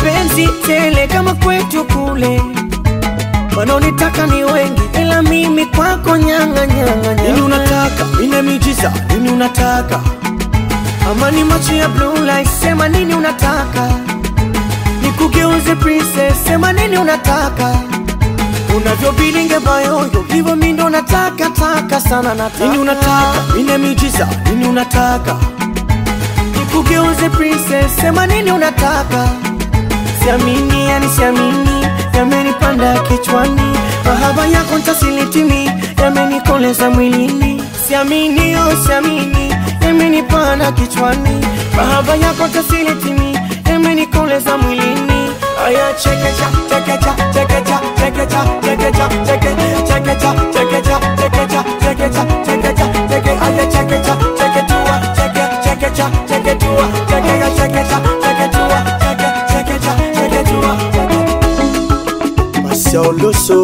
mapenzi tele kama kwetu kule wanaonitaka ni wengi ila mimi kwako nyanga nyanga Nini nyanga unataka? Nina miujiza. Nini unataka? amani macho ya blue light sema nini unataka nikugeuze princess sema nini unataka unavyobilinge bayoyo hivyo mi ndo nataka taka sana nataka Nini unataka? Nina miujiza. Nini unataka? nikugeuze princess sema nini unataka siamini yani siamini yamenipanda kichwani mahaba yako ntasilitimi yamenikoleza mwilini siamini oh siamini yamenipanda kichwani mahaba yako ntasilitimi yamenikoleza mwilini aya chekecha chekecha chekecha chekecha chekecha cheke chekecha chekecha chekecha chekecha chekecha cheke aya chekecha cheketua cheke chekecha cheketua chekecha chekecha cheketua cheke chekecha cheketua cheke Marcel Loso.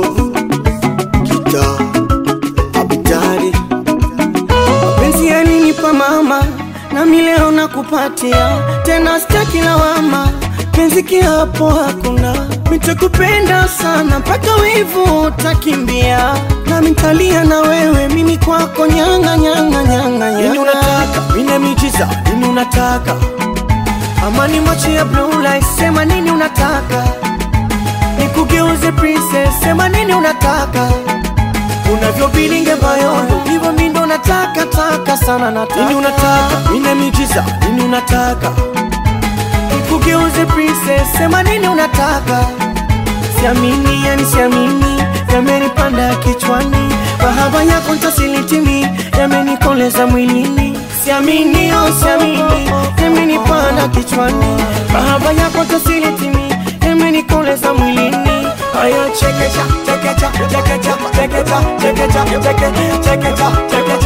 Kita. Abidari. mapenzi yalinipa mama nami leo nakupatia tena sitaki lawama penzi kiapo hakuna mitakupenda sana mpaka wivu utakimbia nami ntalia na wewe mimi kwako nyanga nyanga nyanga Nini nyanga unataka? Nina miujiza. Nini unataka? amani macho ya blue light sema nini unataka nikugeuze princess sema nini unataka unavyobilinge bayoyo hivyo mi ndo nataka taka sana nataka Nini unataka? Nina miujiza. Nini unataka? nikugeuze princess sema nini unataka siamini yani siamini yamenipanda kichwani mahaba yako ntasilitimi yamenikoleza mwilini siamini oh siamini yamenipanda kichwani mahaba yako ntasilitimi yamenikoleza mwilini aya chekecha chekecha chekecha chekecha chekecha cheke chekecha chekecha